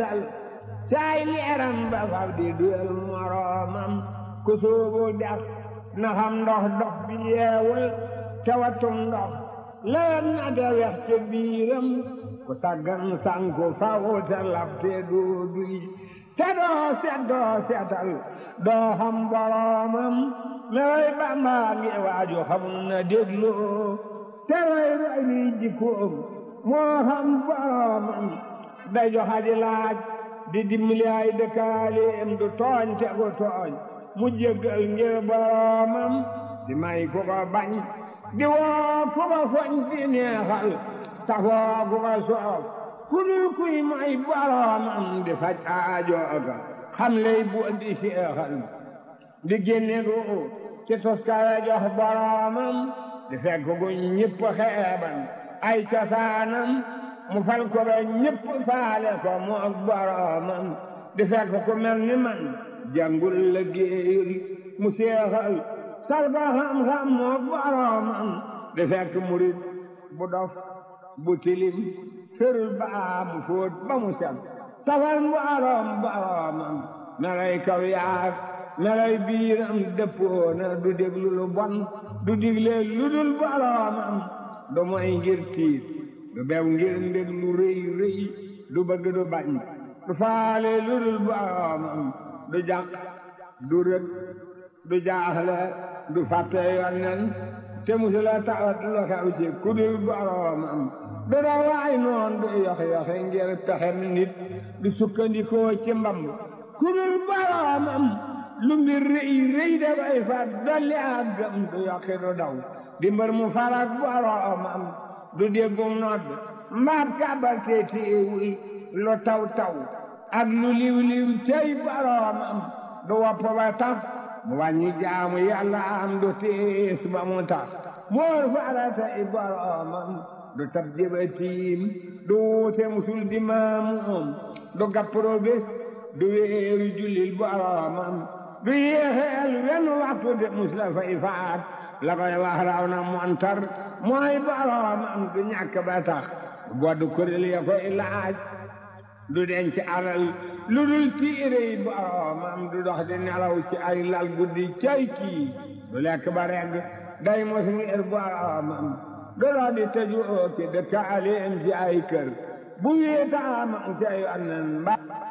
seetal saay leeram ba fab di duyal moroomam ku sóobu dex na xam ndox dox bi yeewul tewatum ndox lewet na te wex te biiram ku taggan sanku faw te lab te doo duy te doo set doo setal doo xam boroomam mewoy Bamba ngi waaju xamul na déglu te roy roy ni jikkoom moo xam boroomam day joxa di laaj di dimbali ay dëkkaaleem du tooñ te gu tooñ mu jéggal ngir boroomam di may ku ko bañ di woo ku ko foñ di neexal tafoo ku ko soof ku dul kuy may boroomam di faj aajooga xam lay bu di seexal di génne gu ci toskare jox boroomam di fekk gu ñëpp xeeban ay cosaanam mu fal ko ba ñëpp faale ko mu ak boroomam di fekk ku mel ni man jàngul la géeyul mu seexal sal ko xam-xam mu ak boroomam di fekk murit bu dof bu tilim ferul baa mu fóot ba mu set tafal boroom boroomam melay kaw yaag melay biiram dëppoona du déglu lu bon du digle lu dul boroomam du moy ngir tiit du bew ngir ndég lu rëy rëy du bëgg du bañ du faale lu dul boroomam du jàq du rëg du jaaxle du fàtte yonnen te musula tawat lu xew ci ku dul boroomam du rawaay noon du yox-yoxe ngir pexem nit du sukkandikoo ci mbamb ku dul boroomam lu mbir rëy rëy dafay fat dolli ak gëm du yokki du daw di mbër mu farak boroomam du déggum nodd mbaab kàbbal te téewul lu taw taw ak lu liw liw tey boroomam du wopp ba tax mu wàññi jaamu yàlla am du tiis ba mu tax moor faratay boroomam du tab jëba tiim du wuute musul di maamuum du gappro bés du wéeru jullil boroomam du yéexeel wenn waxtu de mus la fay faat la koy wax raw na montar mooy boroomam du ñàkk ba tax bodd kuréel ya koy laaj du denc alal lu dul tiire yi boroomam du dox di nelaw ci ay lal guddi cay kii du lekk ba regg day mos ngir boroomam du dox di tëju ooki dëkkaaleem ci ay kër bu wéetaamam ca yonnen ba